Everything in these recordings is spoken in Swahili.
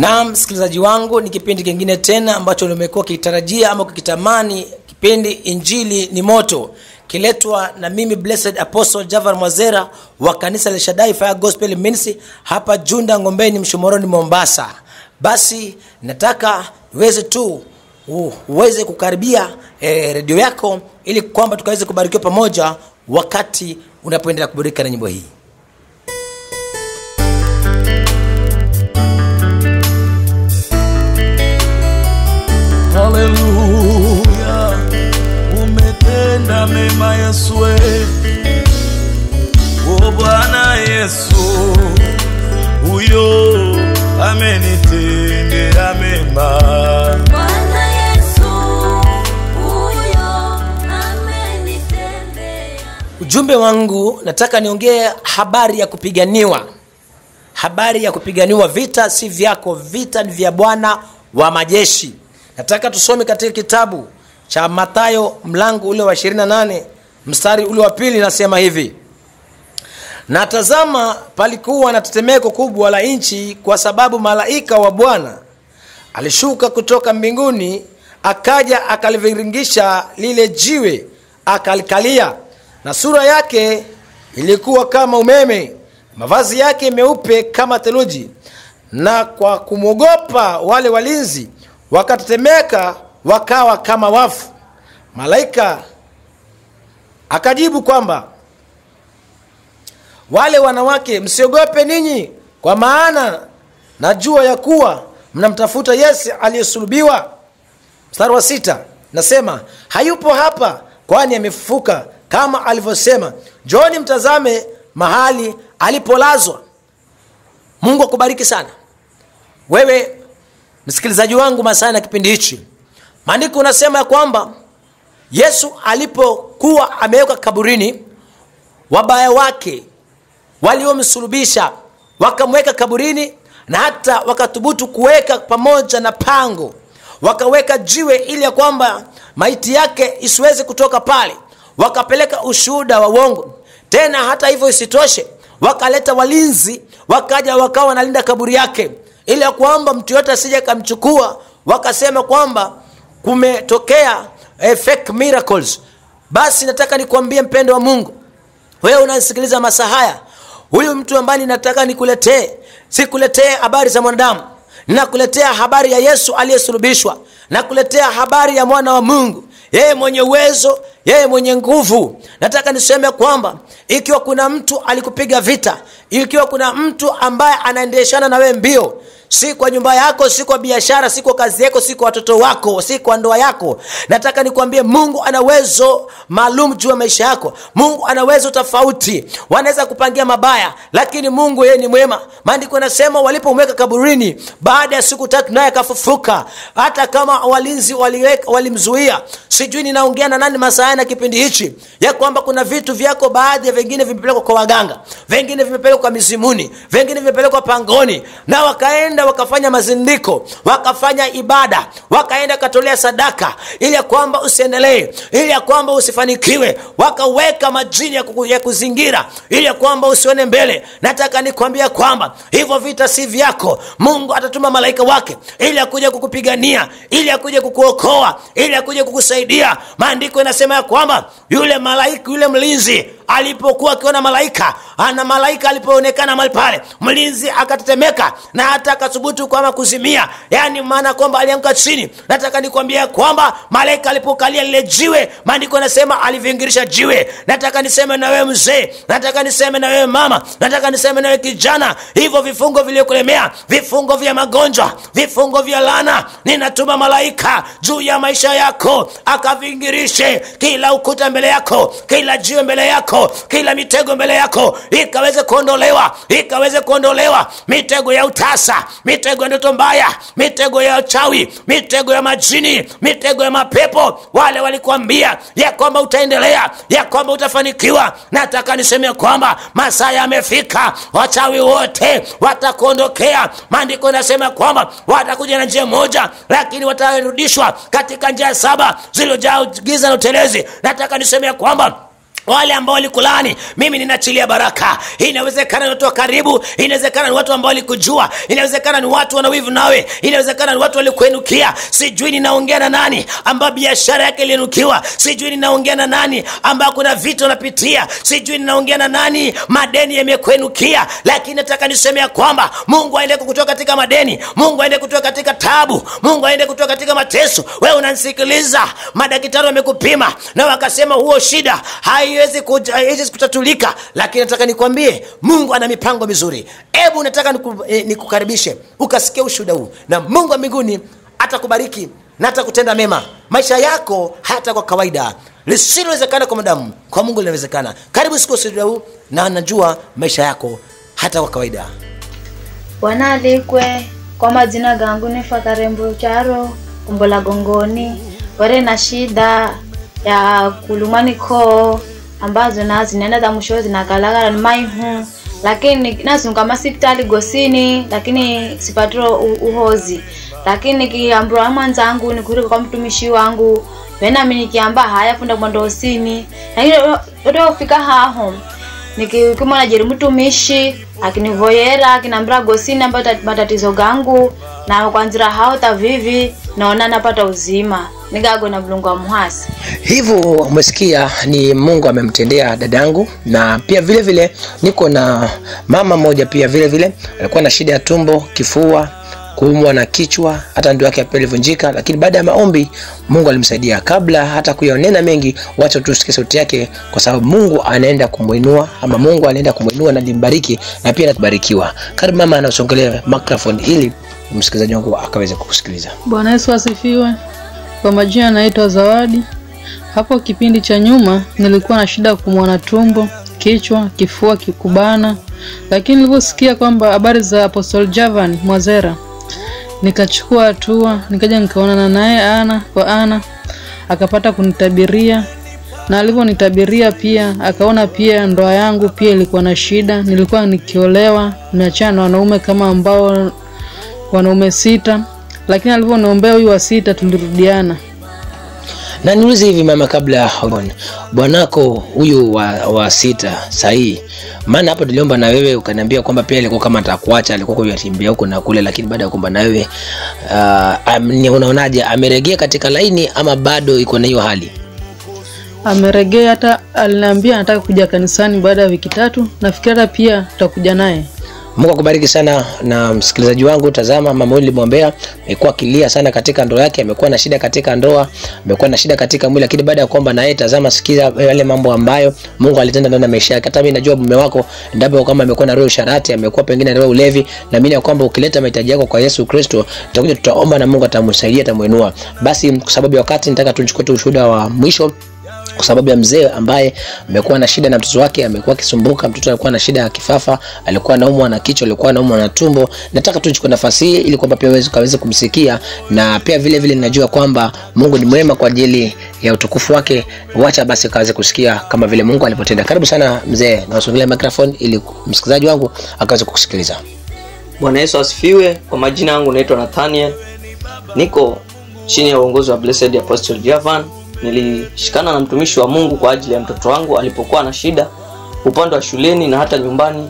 na msikilizaji wangu ni kipindi kingine tena ambacho umekuwa kikitarajia ama kukitamani kipindi injili ni moto kiletwa na mimi blessed apostle javar mwazera wa kanisa la shadai fire gospel ministry hapa junda ngombeni mshomoroni mombasa basi nataka niweze tu u- uweze kukaribia eh, redio yako ili kwamba tukaweze kubarikiwa pamoja wakati unapoendelea kuburika na nyimbo hii haleluya umetenda mema yesu we. o bwana yesu huyo amenitendea mema Bwana Yesu huyo amenitendea. ujumbe wangu nataka niongee habari ya kupiganiwa habari ya kupiganiwa vita si vyako vita ni vya bwana wa majeshi nataka tusome katika kitabu cha mathayo mlango ule wa 28 mstari ule wa pili nasema hivi na tazama palikuwa na tetemeko kubwa la nchi kwa sababu malaika wa bwana alishuka kutoka mbinguni akaja akaliviringisha lile jiwe akalikalia na sura yake ilikuwa kama umeme mavazi yake meupe kama theluji na kwa kumwogopa wale walinzi wakatetemeka wakawa kama wafu malaika akajibu kwamba wale wanawake msiogope ninyi kwa maana najua ya kuwa mnamtafuta yesu aliyesulubiwa mstari wa sita nasema hayupo hapa kwani amefufuka kama alivyosema njoni mtazame mahali alipolazwa mungu akubariki sana wewe msikilizaji wangu masaa na kipindi hichi maandiko unasema ya kwamba yesu alipokuwa amewekwa kaburini wabaya wake waliomsulubisha wakamweka kaburini na hata wakathubutu kuweka pamoja na pango wakaweka jiwe ili ya kwamba maiti yake isiweze kutoka pale wakapeleka ushuhuda wa uongo tena hata hivyo isitoshe wakaleta walinzi wakaja wakawa wanalinda kaburi yake ili ya kwamba mtu yote asije akamchukua wakasema kwamba kumetokea eh, fake miracles basi nataka nikuambie mpendo wa mungu wewe unasikiliza masaa haya huyu mtu ambaye ninataka nikuletee sikuletee habari za mwanadamu ninakuletea habari ya yesu aliyesulubishwa nakuletea habari ya mwana wa mungu yeye mwenye uwezo yeye mwenye nguvu nataka niseme kwamba ikiwa kuna mtu alikupiga vita ikiwa kuna mtu ambaye anaendeshana na wewe mbio si kwa nyumba yako si kwa biashara si kwa kazi yako si kwa watoto wako si kwa ndoa yako nataka nikwambie mungu ana uwezo maalum juu ya maisha yako mungu ana uwezo tofauti wanaweza kupangia mabaya lakini mungu yeye ni mwema maandiko yanasema walipomweka kaburini baada ya siku tatu naye akafufuka hata kama walinzi waliweka- walimzuia sijui ninaongea na nani masaa na kipindi hichi ya kwamba kuna vitu vyako baadhi ya vingine vimepelekwa kwa waganga vingine vimepelekwa kwa mizimuni vingine vimepelekwa pangoni na wakaenda wakafanya mazindiko wakafanya ibada wakaenda katolea sadaka ili ya kwamba usiendelee ili ya kwamba usifanikiwe wakaweka majini ya, kuku, ya kuzingira ili ya kwamba usione mbele nataka nikwambia kwamba hivyo vita si vyako mungu atatuma malaika wake ili akuja kukupigania ili akuja kukuokoa ili akuja kukusaidia maandiko inasema ya kwamba yule malaika yule mlinzi alipokuwa akiona malaika ana malaika alipoonekana mahali pale mlinzi akatetemeka na hata akathubutu kwama kuzimia yaani maana kwamba alianguka chini nataka nikwambia kwamba malaika alipokalia lile jiwe maandiko anasema alivingirisha jiwe nataka niseme na wewe mzee nataka niseme na wewe mama nataka niseme na wewe kijana hivyo vifungo vilivyokulemea vifungo vya magonjwa vifungo vya lana ninatuma malaika juu ya maisha yako akavingirishe kila ukuta mbele yako kila jiwe mbele yako kila mitego mbele yako ikaweze kuondolewa ikaweze kuondolewa mitego ya utasa mitego ya ndoto mbaya mitego ya uchawi mitego ya majini mitego ya mapepo wale walikuambia ya kwamba utaendelea ya kwamba utafanikiwa nataka niseme kwamba masaa yamefika wachawi wote watakuondokea maandiko yanasema kwamba watakuja na njia moja lakini watarudishwa katika njia saba zilizojaa giza na utelezi nataka niseme kwamba wale ambao walikulaani mimi ninaachilia baraka Hii inawezekana ni watu wa karibu inawezekana ni watu ambao walikujua inawezekana ni watu wanawivu nawe inawezekana ni watu walikuenukia sijui ninaongea na nani ambao biashara yake iliinukiwa sijui ninaongea na nani ambao kuna vitu unapitia sijui ninaongea na nani madeni yamekuenukia lakini nataka niseme ya kwamba mungu aende kukutoa katika madeni mungu aende kutoa katika tabu mungu aende kutoa katika mateso wewe unanisikiliza madaktari wamekupima na wakasema huo shida haiwezi kuja- haiwezi kutatulika lakini nataka nikwambie mungu ana mipango mizuri hebu nataka niku, eh, nikukaribishe ukasikia ushuhuda huu na mungu wa mbinguni atakubariki na atakutenda mema maisha yako hata kwa kawaida lisilowezekana kwa madamu kwa mungu linawezekana karibu siku ushuhuda huu na najua maisha yako hata kwa kawaida bwana alikwe kwa majina gangu ni fakarembo charo kumbola gongoni were na shida ya kulumani koo ambazo na zinaenda za mwisho zinakalagala ni maihu lakini nazunga masipitali gosini lakini sipatiro u- uhozi lakini nikiambiwa mwanzangu nikurika kwa mtumishi wangu venami nikiamba haya funda kwenda osini lakini odofika haho nikimwona jeri mtumishi akinivoyera akinambira gosini ambayo tat- matatizo gangu na kwanzira hao tavivi naona napata uzima nigago na mlungu wa muhasi hivyo umesikia ni mungu amemtendea dadangu na pia vile vile niko na mama moja pia vile vile alikuwa na shida ya tumbo kifua kuumwa na kichwa hata ndio yake pia ilivunjika lakini baada ya maombi mungu alimsaidia kabla hata kuyanena mengi wacha tusikie sauti yake kwa sababu mungu anaenda kumwinua ama mungu anaenda kumwinua na limbariki na pia nakubarikiwa karibu mama anasongelea microphone ili msikilizaji wangu akaweze kukusikiliza Bwana Yesu asifiwe. Kwa majina naitwa Zawadi. Hapo kipindi cha nyuma nilikuwa na shida ya kuumwa na tumbo, kichwa, kifua kikubana, lakini niliposikia kwamba habari za Apostle Javan Mwazera nikachukua hatua, nikaja nikaonana naye ana kwa ana, akapata kunitabiria na alivyonitabiria pia akaona pia ndoa yangu pia ilikuwa na shida. Nilikuwa nikiolewa, nimeachana na wanaume kama ambao wanaume sita, lakini alivyoniombea huyu wa sita tulirudiana. na niulize hivi mama kabla ya haujaona, bwanako huyu wa, wa sita sahii maana hapo tuliomba na wewe ukaniambia kwamba pia alikuwa kama atakuacha alikuwa kuyatimbia huko na kule lakini baada ya kuomba na wewe uh, am, ni unaonaje ameregea katika laini ama bado iko na hiyo hali Ameregea, hata aliniambia anataka kuja kanisani baada ya wiki tatu. Nafikiri hata pia tutakuja naye. mungu akubariki sana na msikilizaji wangu tazama mama huyu nilimwombea amekuwa akilia sana katika ndoa yake amekuwa na shida katika ndoa amekuwa na shida katika mwili lakini baada ya kuomba na yeye tazama sikiza yale mambo ambayo mungu alitenda ndani ya maisha yake hata mimi najua mume wako endapo kama amekuwa na roho ya usharati amekuwa pengine na roho ya ulevi na mimi ya kwamba ukileta mahitaji yako kwa yesu kristo tutakuja tutaomba na mungu atamsaidia atamuinua basi kwa sababu ya wakati nitaka tuchukue tu ushuhuda wa mwisho kwa sababu ya mzee ambaye amekuwa na shida na mtoto wake amekuwa akisumbuka mtoto alikuwa na shida ya kifafa alikuwa anaumwa na kichwa alikuwa anaumwa na tumbo nataka tu chukue nafasi hii ili kwamba pia uweze ukaweze kumsikia na pia vile vile ninajua kwamba mungu ni mwema kwa ajili ya utukufu wake wacha basi akaweze kusikia kama vile mungu alivyotenda karibu sana mzee nawasongelea microphone ili msikilizaji wangu akaweze kukusikiliza Bwana Yesu asifiwe. Kwa majina yangu naitwa Nathaniel, niko chini ya uongozi wa Blessed Apostle Javan. Nilishikana na mtumishi wa Mungu kwa ajili ya mtoto wangu alipokuwa na shida upande wa shuleni na hata nyumbani.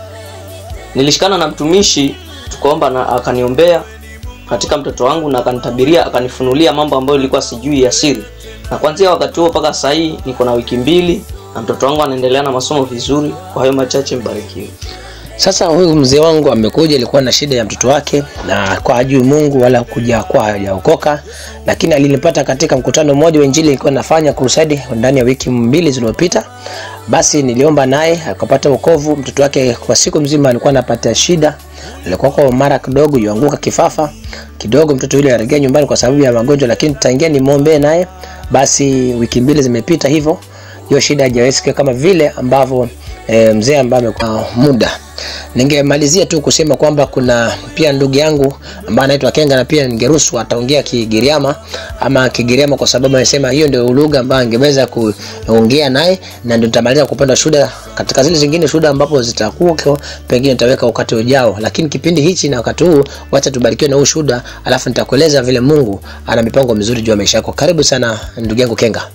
Nilishikana na mtumishi tukaomba na akaniombea katika mtoto wangu na akanitabiria, akanifunulia mambo ambayo nilikuwa sijui ya siri, na kuanzia wakati huo mpaka sasa hii niko na wiki mbili na mtoto wangu anaendelea na masomo vizuri. Kwa hayo machache, mbarikiwe. sasa huyu mzee wangu amekuja alikuwa na shida ya mtoto wake na kwa hajui mungu wala kuja kwa hajaokoka lakini alinipata katika mkutano mmoja wa injili ilikuwa nafanya crusade ndani ya wiki mbili zilizopita basi niliomba naye akapata wokovu mtoto wake kwa siku mzima alikuwa anapata shida alikuwa kwa mara kidogo yuanguka kifafa kidogo mtoto yule aregea nyumbani kwa sababu ya magonjwa lakini tutaingia nimwombee naye basi wiki mbili zimepita hivyo hiyo shida haijawezika kama vile ambavyo e, mzee ambaye amekuwa muda ningemalizia tu kusema kwamba kuna pia ndugu yangu ambaye anaitwa kenga na pia ningeruhusu ataongea kigiriama ama kigiriama kwa sababu amesema hiyo ndio lugha ambayo angeweza kuongea naye na ndio nitamaliza kupenda shuhuda katika zile zingine shuhuda ambapo zitakuwa pengine nitaweka wakati ujao lakini kipindi hichi na wakati huu wacha tubarikiwe na huu shuhuda alafu nitakueleza vile mungu ana mipango mizuri juu ya maisha yako karibu sana ndugu yangu kenga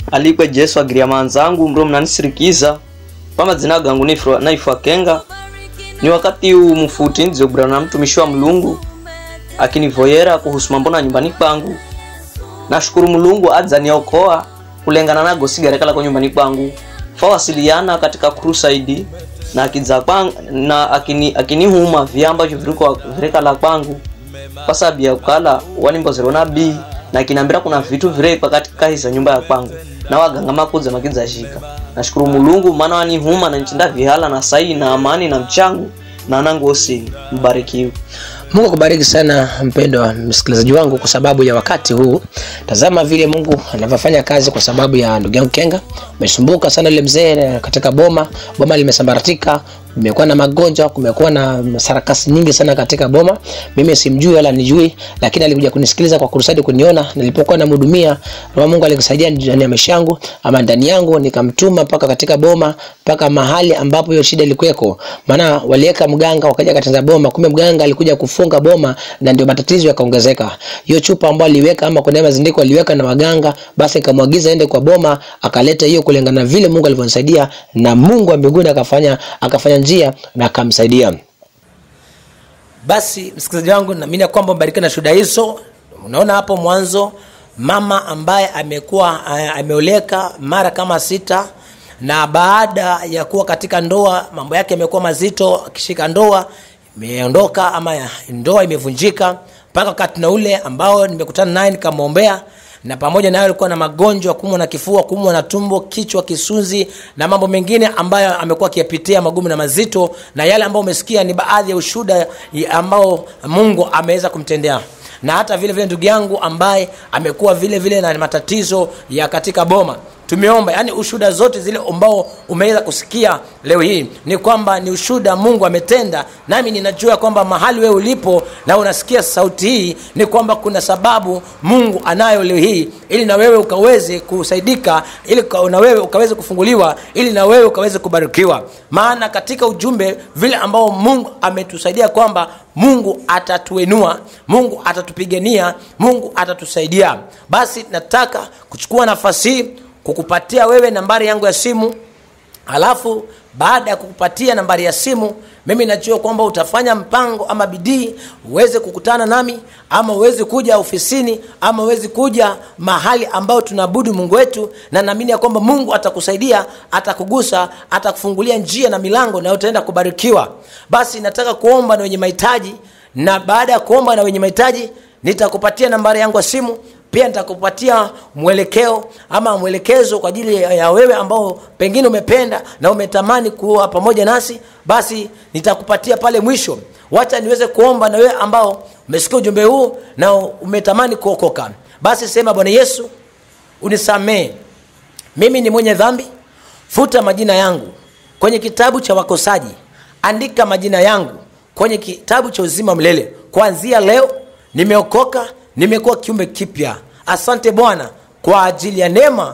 alikwe jesu agiria manzangu mro mnanisirikiza pamadzina gangu naifwa- naifwa kenga ni wakati huu mfuti nzogurana na mtumishi wa mlungu akinivoyera kuhusu mambo na nyumbani kwangu nashukuru mlungu adzaniokoa kulengana na gosigarekala kwa nyumbani kwangu fawasiliana katika crusade na akidza kwang, na akini, akinihuma vya ambavyo viriko virekala kwangu kwa sababu ya kukala wanimbozero na bii na kinambira kuna vitu virekwa katika hiza nyumba ya kwangu na waganga makudza makidzashika nashukuru mulungu maana wanihuma na nchinda vihala na sai na amani na mchangu na nangu osini mbarikiwe mungu akubariki sana mpendo wa msikilizaji wangu kwa sababu ya wakati huu tazama vile mungu anavyofanya kazi kwa sababu ya ndugu yangu kenga umesumbuka sana yule mzee katika boma boma limesambaratika kumekuwa na magonjwa kumekuwa na sarakasi nyingi sana katika boma mimi simjui wala nijui lakini alikuja kunisikiliza kwa kurusadi kuniona nilipokuwa namhudumia roho wa mungu alikusaidia ndani ya maisha yangu ama ndani yangu nikamtuma mpaka katika boma mpaka mahali ambapo hiyo shida ilikuweko maana waliweka mganga wakaja katenza boma kumbe mganga alikuja kufunga boma na ndio matatizo yakaongezeka hiyo chupa ambayo aliweka ama kuna mazindiko aliweka na waganga basi nikamwagiza ende kwa boma akaleta hiyo kulingana na vile mungu alivyonisaidia na mungu wa mbinguni akafanya akafanya njia na akamsaidia basi msikilizaji wangu naamini ya kwamba mbarikiwa na shuhuda hizo unaona hapo mwanzo mama ambaye amekuwa eh, ameoleka mara kama sita na baada ya kuwa katika ndoa mambo yake yamekuwa mazito akishika ndoa imeondoka ama ya- ndoa imevunjika mpaka wakati na ule ambao nimekutana naye nikamwombea na pamoja nayo alikuwa na magonjwa kumwa na kifua kumwa na tumbo kichwa kisunzi na mambo mengine ambayo amekuwa akiyapitia magumu na mazito na yale ambayo umesikia ni baadhi ya ushuda ambao mungu ameweza kumtendea na hata vile vile ndugu yangu ambaye amekuwa vile vile na matatizo ya katika boma tumeomba yani ushuda zote zile ambao umeweza kusikia leo hii ni kwamba ni ushuda mungu ametenda nami ninajua kwamba mahali wewe ulipo na unasikia sauti hii ni kwamba kuna sababu mungu anayo leo hii ili na wewe ukaweze kusaidika ili ka- na wewe ukaweze kufunguliwa ili na wewe ukaweze kubarikiwa maana katika ujumbe vile ambao mungu ametusaidia kwamba mungu atatuenua mungu atatupigania mungu atatusaidia basi nataka kuchukua nafasi hii kukupatia wewe nambari yangu ya simu alafu baada ya kukupatia nambari ya simu mimi najua kwamba utafanya mpango ama bidii uweze kukutana nami ama uweze kuja ofisini ama uweze kuja mahali ambao tunaabudu mungu wetu na naamini ya kwamba mungu atakusaidia atakugusa atakufungulia njia na milango na utaenda kubarikiwa basi nataka kuomba na wenye mahitaji na baada ya kuomba na wenye mahitaji nitakupatia nambari yangu ya simu pia nitakupatia mwelekeo ama mwelekezo kwa ajili ya ya wewe ambao pengine umependa na umetamani kuwa pamoja nasi basi nitakupatia pale mwisho wacha niweze kuomba na wewe ambao umesikia ujumbe huu na umetamani kuokoka basi sema bwana yesu unisamee mimi ni mwenye dhambi futa majina yangu kwenye kitabu cha wakosaji andika majina yangu kwenye kitabu cha uzima mlele kuanzia leo nimeokoka nimekuwa kiumbe kipya asante bwana kwa ajili ya neema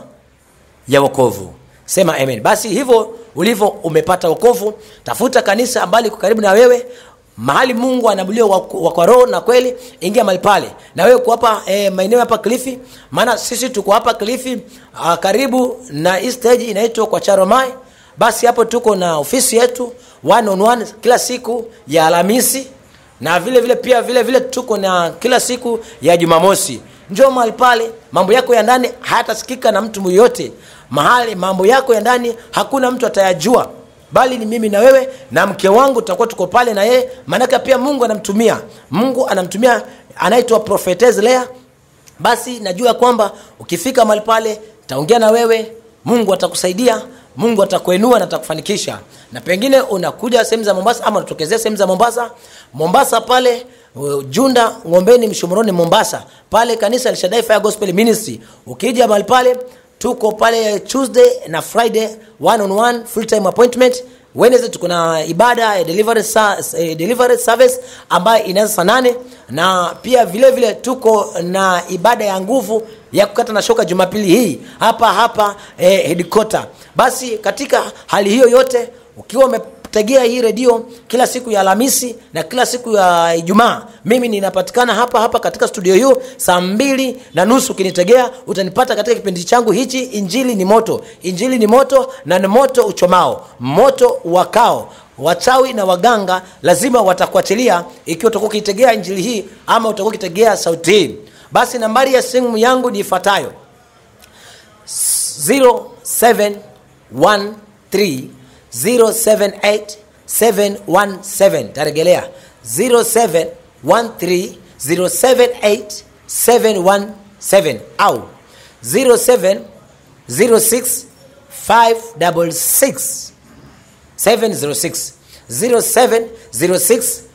ya wokovu sema amen basi hivyo ulivyo umepata wokovu tafuta kanisa ambalo liko karibu na wewe mahali mungu anaabuliwa wa- wa kwa roho na kweli ingia mahali pale na wewe uko hapa eh, maeneo hapa klifi maana sisi tuko hapa klifi ah, karibu na hii stage inaitwa kwa charomai basi hapo tuko na ofisi yetu one on one kila siku ya alhamisi na vile vile pia vile vile tuko na kila siku ya jumamosi njoo mahali pale mambo yako ya ndani hayatasikika na mtu yoyote mahali mambo yako ya ndani hakuna mtu atayajua bali ni mimi na wewe na mke wangu tutakuwa tuko pale na yeye maanake pia mungu anamtumia mungu anamtumia anaitwa prophetess lea basi najua kwamba ukifika mahali pale taongea na wewe mungu atakusaidia mungu atakuenua na atakufanikisha na pengine unakuja sehemu za mombasa ama unatokezea sehemu za mombasa mombasa pale uh, junda ngombeni mshomoroni mombasa pale kanisa lishadai fire gospel ministry ukija mahali pale tuko pale tuesday na friday one on one full time appointment wednesday tuko na ibada ya delivery, sa, eh, delivery service ambayo inaanza saa nane na pia vile vile tuko na ibada ya nguvu ya kukata na shoka jumapili hii hapa hapa eh, headquarter basi katika hali hiyo yote ukiwa ume tegea hii redio kila siku ya alhamisi na kila siku ya ijumaa mimi ninapatikana hapa hapa katika studio hiyo saa mbili na nusu ukinitegea utanipata katika kipindi changu hichi injili ni moto injili ni moto na ni moto uchomao moto wakao wachawi na waganga lazima watakuachilia ikiwa utakuwa ukiitegea injili hii ama utakuwa ukitegea sauti hii basi nambari ya simu yangu ni ifuatayo 0713078717 taregelea 0713078717 au 070656 706 0706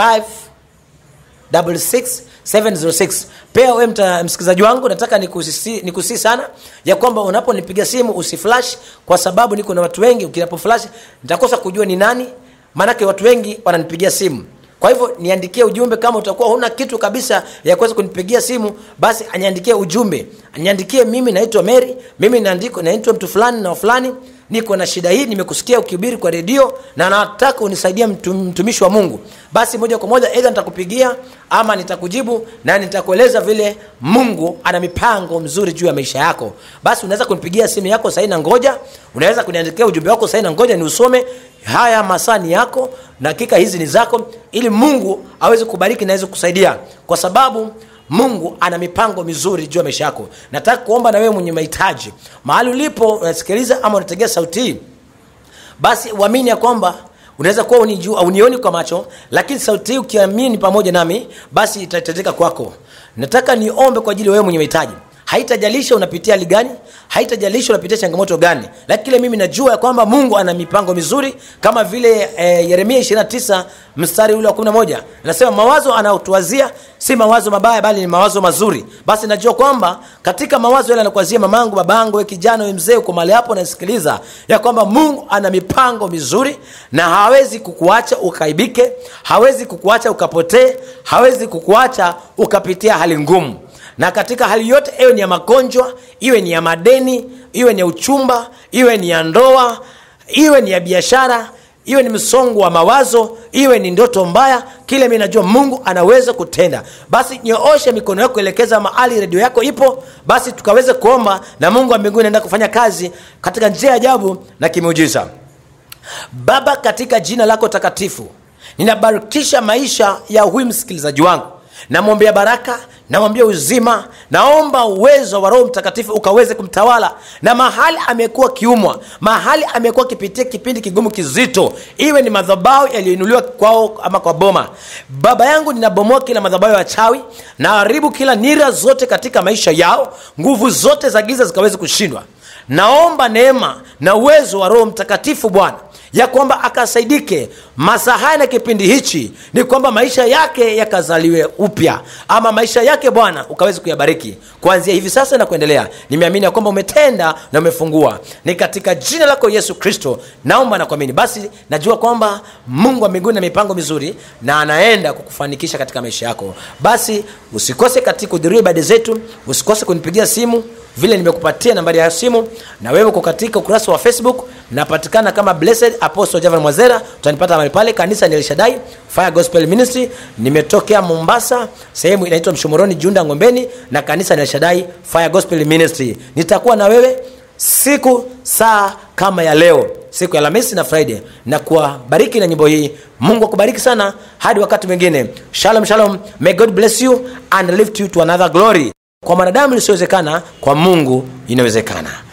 706 pia we mta- msikilizaji wangu nataka nikusii nikusii sana ya kwamba unaponipiga simu usiflash kwa sababu niko na watu wengi ukinapo flash nitakosa kujua ni nani maanake watu wengi wananipigia simu kwa hivyo niandikie ujumbe kama utakuwa huna kitu kabisa ya kuweza kunipigia simu basi aniandikie ujumbe aniandikie mimi naitwa mary mimi naandiko naitwa mtu fulani na fulani niko na shida hii nimekusikia ukihubiri kwa redio na nataka unisaidia mtu, mtumishi wa mungu basi moja kwa moja edha nitakupigia ama nitakujibu na nitakueleza vile mungu ana mipango mzuri juu ya maisha yako basi unaweza kunipigia simu yako sahii na ngoja unaweza kuniandikia ujumbe wako sahii na ngoja ni usome haya masaa ni yako dakika hizi ni zako ili mungu aweze kubariki na aweze kusaidia kwa sababu mungu ana mipango mizuri juu ya maisha yako nataka kuomba na wewe mwenye mahitaji mahali ulipo unasikiliza ama unategea sauti hii basi uamini ya kwamba unaweza kuwa unijua unioni kwa macho lakini sauti hii ukiamini pamoja nami basi itatendeka kwako nataka niombe kwa ajili ya wewe mwenye mahitaji haitajalisha unapitia hali gani haitajalisha unapitia changamoto gani lakini kile mimi najua ya kwamba mungu ana mipango mizuri kama vile eh, yeremia 29 mstari ule wa 11 anasema mawazo anaotuwazia si mawazo mabaya bali ni mawazo mazuri basi najua kwamba katika mawazo yale anakuwazia mamangu babangu we kijana we mzee uko mali hapo nasikiliza ya kwamba mungu ana mipango mizuri na hawezi kukuacha ukaibike hawezi kukuacha ukapotee hawezi kukuacha ukapitia hali ngumu na katika hali yote iwe ni ya magonjwa iwe ni ya madeni iwe ni ya uchumba iwe ni ya ndoa iwe ni ya biashara iwe ni msongo wa mawazo iwe ni ndoto mbaya kile mi najua mungu anaweza kutenda basi nyooshe mikono yako kuelekeza mahali redio yako ipo basi tukaweze kuomba na mungu wa mbinguni anaenda kufanya kazi katika njia ya ajabu na kimeujiza baba katika jina lako takatifu ninabarikisha maisha ya huyu msikilizaji wangu namwombea baraka namwambia uzima naomba uwezo wa roho mtakatifu ukaweze kumtawala na mahali amekuwa kiumwa mahali amekuwa akipitia kipindi kigumu kizito iwe ni madhabao yaliyoinuliwa kwao ama kwa boma baba yangu ninabomoa kila madhabao ya wachawi naharibu kila nira zote katika maisha yao nguvu zote za giza zikaweze kushindwa naomba neema na uwezo wa roho mtakatifu bwana ya kwamba akasaidike masaa haya na kipindi hichi ni kwamba maisha yake yakazaliwe upya ama maisha yake bwana ukaweze kuyabariki kuanzia hivi sasa na kuendelea nimeamini ya kwamba umetenda na umefungua ni katika jina lako yesu kristo naomba na kuamini basi najua kwamba mungu wa mbinguni na mipango mizuri na anaenda kukufanikisha katika maisha yako basi usikose katika kuhudhuria ibada zetu usikose kunipigia simu vile nimekupatia nambari ya simu na wewe uko katika ukurasa wa facebook napatikana kama blessed apostle javan mwazera utanipata mahali pale kanisa ni elshadai fire gospel ministry nimetokea mombasa sehemu inaitwa mshomoroni junda ngombeni na kanisa ni elshadai fire gospel ministry nitakuwa na wewe siku saa kama ya leo siku ya alhamisi na friday na kuwabariki na nyimbo hii mungu akubariki sana hadi wakati mwingine shalom shalom may god bless you and lift you to another glory kwa mwanadamu lisiowezekana kwa mungu inawezekana